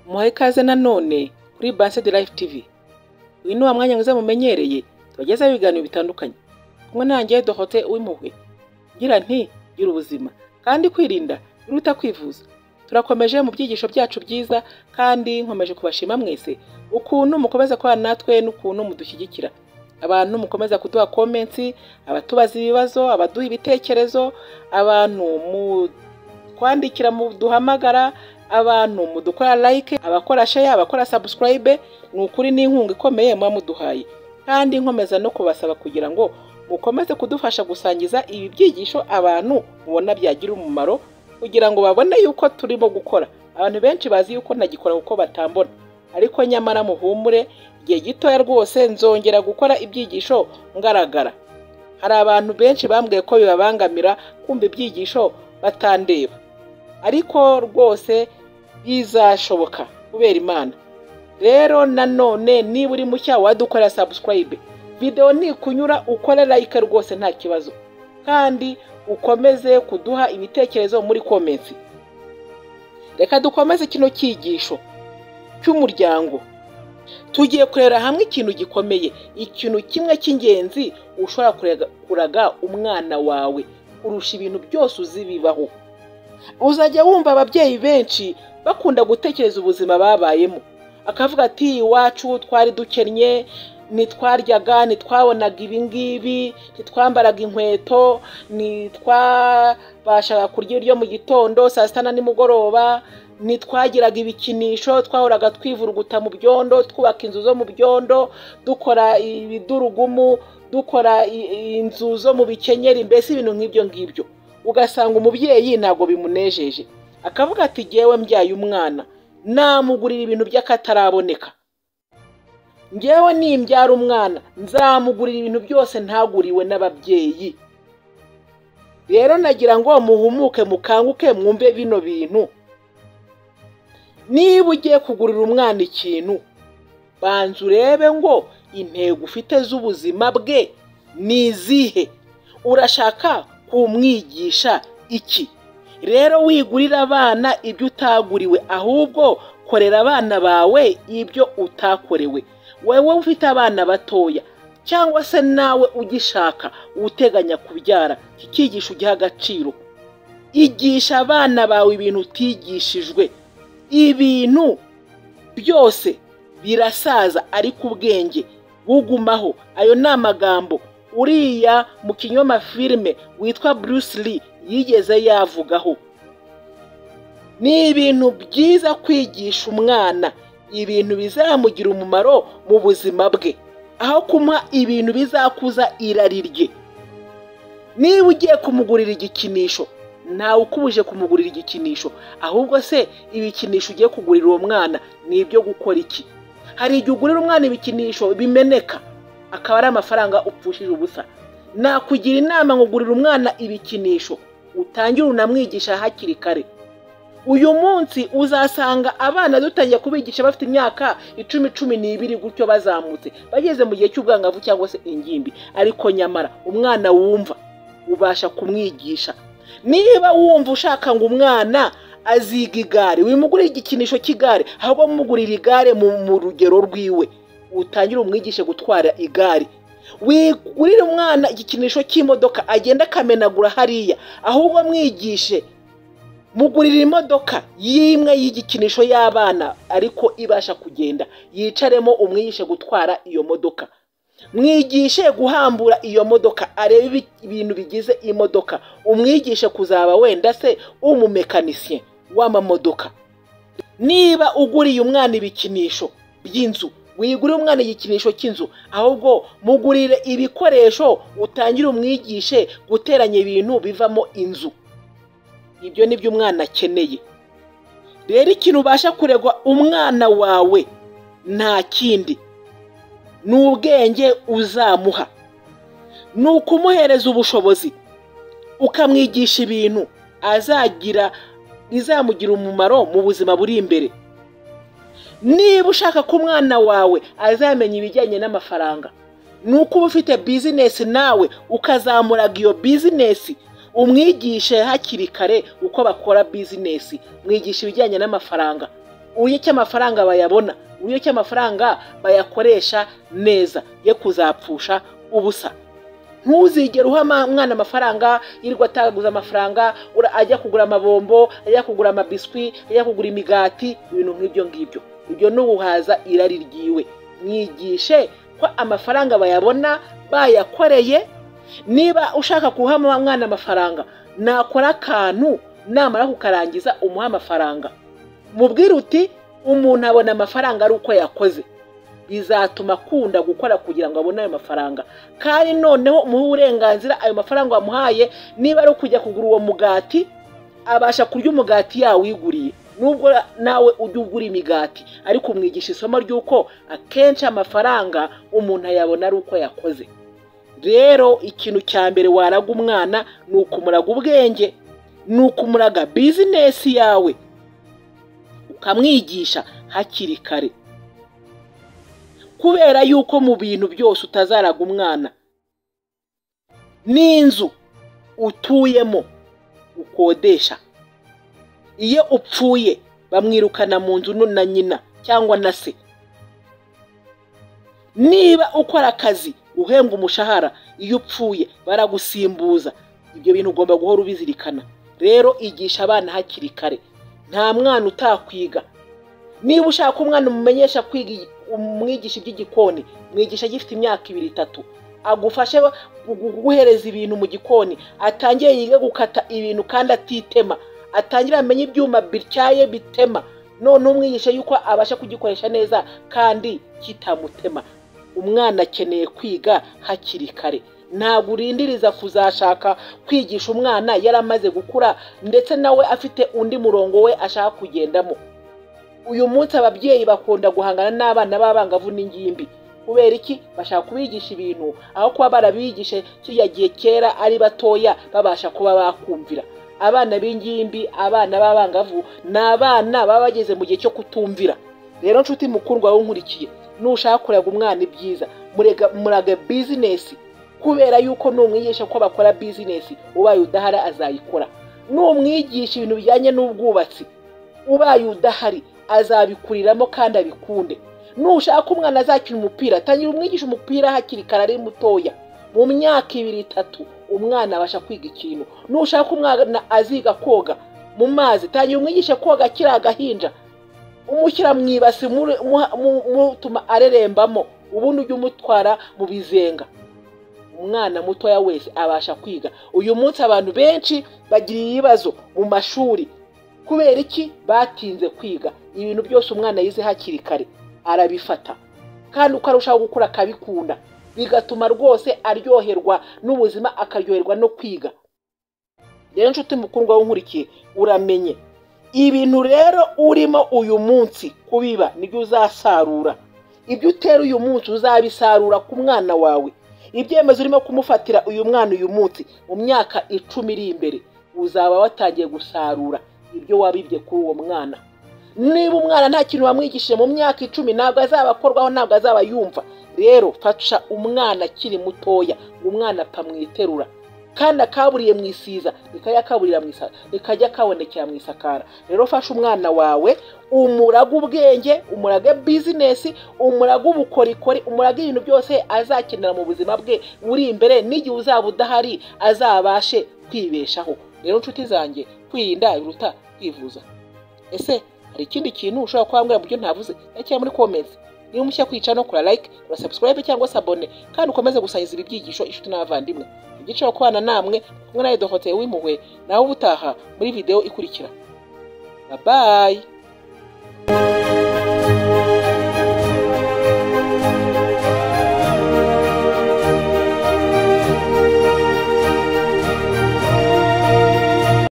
muhaye ikaze nanone kuri Banse de Life TV uyu ni wa mwanya mwiza mumenyereye tubagezaho ibiganiro bitandukanye kumwe nanjye Dorote w'impuhwe ngira nti gira ubuzima kandi kwirinda biruta kwivuza turakomeje mu byigisho byacu byiza kandi nkomeje kubashima mwese ukuntu mukomeza kubana natwe n'ukuntu mudushyigikira abantu mukomeza kuduha komensi abatubaza ibibazo abaduha ibitekerezo abantu mutwandikira muduhamagara abantu mudukora like abakora share abakora subscribe ni ukuri n'inkunga ikomeye muba muduhaye kandi nkomeza no kubasaba kugira ngo mukomeze kudufasha gusangiza ibi byigisho abantu mubona byagira umumaro kugira ngo babone yuko turimo gukora abantu benshi bazi yuko ntagikora kuko batambona ariko nyamara muhumure igihe gitoya rwose nzongera gukora ibyigisho ngaragara hari abantu benshi bambwiye ko bibabangamira kumva ibyigisho batandeba ariko rwose bizashoboka kubera imana rero nanone niba uri mushya wadukorera subscribe videwo nikunyura ukore like rwose nta kibazo kandi ukomeze kuduha ibitekerezo muri komensi reka dukomeze kino cyigisho cy'umuryango tugiye kureba hamwe ikintu gikomeye ikintu kimwe cy'ingenzi ushobora kuraga umwana wawe kurusha ibintu byose uzi bibaho uzajya wumva ababyeyi benshi bakunda gutekereza ubuzima babayemo akavuga ati iwacu twari dukennye ntitwaryaga ntitwabonaga ibi ngibi ntitwambaraga inkweto ntitwabashaga kurya ibiryo mu gitondo saa sita na nimugoroba ntitwagiraga ibikinisho twahoraga twivuruguta mu byondo twubaka inzu zo mu byondo dukora ibidurugumu dukora inzu zo mu bikenyeri mbese ibintu nk'ibyo ngibyo ugasanga umubyeyi ntabwo bimunejeje akavuga ati ngewe mbyaye umwana namugurira ibintu by'akataraboneka ngewe nimbyara umwana nzamugurira ibintu byose ntaguriwe n'ababyeyi rero nagira ngo muhumuke mukanguke mwumve bino bintu niba ugiye kugurira umwana ikintu banza urebe ngo intego ufite z'ubuzima bwe ni izihe urashaka kumwigisha iki rero wigurira abana ibyo utaguriwe ahubwo korera abana bawe ibyo utakorewe wowe ufite abana batoya cyangwa se nawe ugishaka uteganya kubyara kikigisha ugiha agaciro igisha abana bawe ibintu utigishijwe ibintu byose birasaza ariko ubwenge bugumaho ayo ni amagambo uriya mu kinyoma filime witwa Bruce Lee yigeze yavugaho ni ibintu byiza kwigisha umwana ibintu bizamugira umumaro mu buzima bwe aho kumuha ibintu bizakuza irari rye niba ugiye kumugurira igikinisho ntawe ukubuje kumugurira igikinisho ahubwo se ibikinisho ugiye kugurira uwo mwana ni ibyo gukora iki hari igihe ugurira umwana ibikinisho bimeneka akaba ari amafaranga upfushije ubusa nakugira inama ngo ugurire umwana ibikinisho utangire unamwigisha hakiri kare uyu munsi uzasanga abana dutangiye kubigisha bafite imyaka icumi cumi n'ibiri gutyo bazamutse bageze mu gihe cy'ubwangavu cyangwa se ingimbi ariko nyamara umwana wumva ubasha kumwigisha niba wumva ushaka ngo umwana aziga igare wimugurire igikinisho cy'igare ahubwo mumugurira igare mu rugero rwiwe utangire umwigishe gutwara igare wigurire umwana igikinisho cy'imodoka agenda akamenagura hariya ahubwo mwigishe mugurira imodoka y'imwe y'igikinisho y'abana ariko ibasha kugenda yicaremo umwigishe gutwara iyo modoka mwigishe guhambura iyo modoka arebe ibintu bigize imodoka umwigishe kuzaba wenda se umumekanisiye w'amamodoka niba uguriye umwana ibikinisho by'inzu wigurire umwana igikinisho cy'inzu ahubwo mugurire ibikoresho utangire umwigishe guteranya ibintu bivamo inzu ibyo ni byo umwana akeneye rero ikintu ubasha kuregwa umwana wawe nta kindi ni ubwenge uzamuha ni ukumuhereza ubushobozi ukamwigisha ibintu azagira bizamugira umumaro mu buzima buri imbere niba ushaka ko umwana wawe azamenya ibijyanye n'amafaranga ni uko uba ufite bizinesi nawe ukazamuraga iyo bizinesi umwigishe hakiri kare uko bakora bizinesi mwigisha ibijyanye n'amafaranga uburyo ki amafaranga bayabona uburyo ki amafaranga bayakoresha neza ye kuzapfusha ubusa ntuzigere uha ama- umwana amafaranga yirirwa ataguza amafaranga ura- ajya kugura amabombo ajya kugura amabiswi ajya kugura imigati ibintu nk'ibyo ngibyo ibyo ni uguhaza irari ryiwe mwigishe ko amafaranga bayabona bayakoreye niba ushaka guha ama- umwana amafaranga nakora akantu namara kukarangiza umuhe amafaranga mubwire uti umuntu abona amafaranga ari uko yakoze bizatuma akunda gukora kugira ngo abone ayo mafaranga kandi noneho umuhe uburenganzira ayo mafaranga wamuhaye niba ari ukujya kugura uwo mugati abasha kurya umugati yawiguriye nubwo nawe ujya ugura imigati ariko umwigisha isomo ry'uko akenshi amafaranga umuntu ayabona ari uko yakoze rero ikintu cya mbere waraga umwana ni ukumuraga ubwenge ni ukumuraga bizinesi yawe ukamwigisha hakiri kare kubera yuko mu bintu byose utazaraga umwana n'inzu utuyemo ukodesha iyo upfuye bamwirukana mu nzu no na nyina cyangwa na se niba ukora akazi uhembwa umushahara iyo upfuye baragusimbuza ibyo bintu ugomba guhora ubizirikana rero igisha abana hakiri kare nta mwana utakwiga niba ushaka umwana umumenyesha kwiga igi- umwigisha iby'igikoni mwigisha agifite imyaka ibiri itatu agufashe gu- guhereza ibintu mu gikoni atangire yige gukata ibintu kandi atitema atangire amenye ibyuma bityaye bitema none umwigisha yuko abasha kugikoresha neza kandi kitamutema umwana akeneye kwiga hakiri kare ntabwo urindiriza kuzashaka kwigisha umwana yaramaze gukura ndetse nawe afite undi murongo we ashaka kugendamo uyu munsi ababyeyi bakunda guhangana n'abana b'abangavu n'ingimbi kubera iki bashaka kubigisha ibintu aho kuba barabigishe kiriya gihe kera ari batoya babasha kuba bakumvira abana b'ingimbi abana b'abangavu ni abana baba bageze mu gihe cyo kutumvira rero nshuti mukundwa wowe unkurikiye nushaka kurega umwana ibyiza murega murage bizinesi kubera yuko numwigisha ko bakora bizinesi ubaye udahari azayikora numwigisha ibintu bijyanye n'ubwubatsi ubaye udahari azabikuriramo kandi abikunde nushaka umwana azakina umupira tangira umwigisha umupira hakiri kare ari mutoya mu myaka ibiri itatu umwana abasha kwiga ikintu nushaka umwana aziga koga mu mazi tangira umwigisha koga akiri agahinja umushyira mu ibasi muri- muha- mu- mutuma arerembamo ubundi ujya umutwara mu bizenga umwana mutoya wese abasha kwiga uyu munsi abantu benshi bagira ibibazo mu mashuri kubera iki batinze kwiga ibintu byose umwana yize hakiri kare arabifata kandi uko arushaho gukura akabikunda bigatuma rwose aryoherwa n'ubuzima akaryoherwa no kwiga rero nshuti mukundwa w'unkurikiye uramenye ibintu rero urimo uyu munsi kubiba nibyo uzasarura ibyo utera uyu munsi uzabisarura ku mwana wawe ibyemezo urimo kumufatira uyu mwana uyu munsi mu myaka icumi iri imbere uzaba watangiye gusarura ibyo wabibye kuri uwo mwana niba umwana nta kintu wamwigishije mu myaka icumi ntabwo azaba akorwaho ntabwo azaba yumva rero fasha umwana akiri mutoya umwana apfa mu iterura kandi akaburiye mu isiza ntikajya akaburira mu isa- ntikajya kabonekera mu isakara rero fasha umwana wawe umurage ubwenge umurage bizinesi umurage ubukorikori umurage ibintu byose azakenera mu buzima bwe buri imbere n'igihe uzaba udahari azabashe kwibeshaho rero nshuti zanjye kwirinda biruta kwivuza ese hari ikindi kintu ushobora kuba wambwira mu byo ntavuze cyangwa muri comments niba umushya kwicara no kora like kora subscribe cyangwa se abone kandi ukomeze gusangiza ibi byigisho inshuti n'abavandimwe igice cyo kubana namwe kumwe na Edohote w'impuhwe nawe ubutaha muri video ikurikira bye bye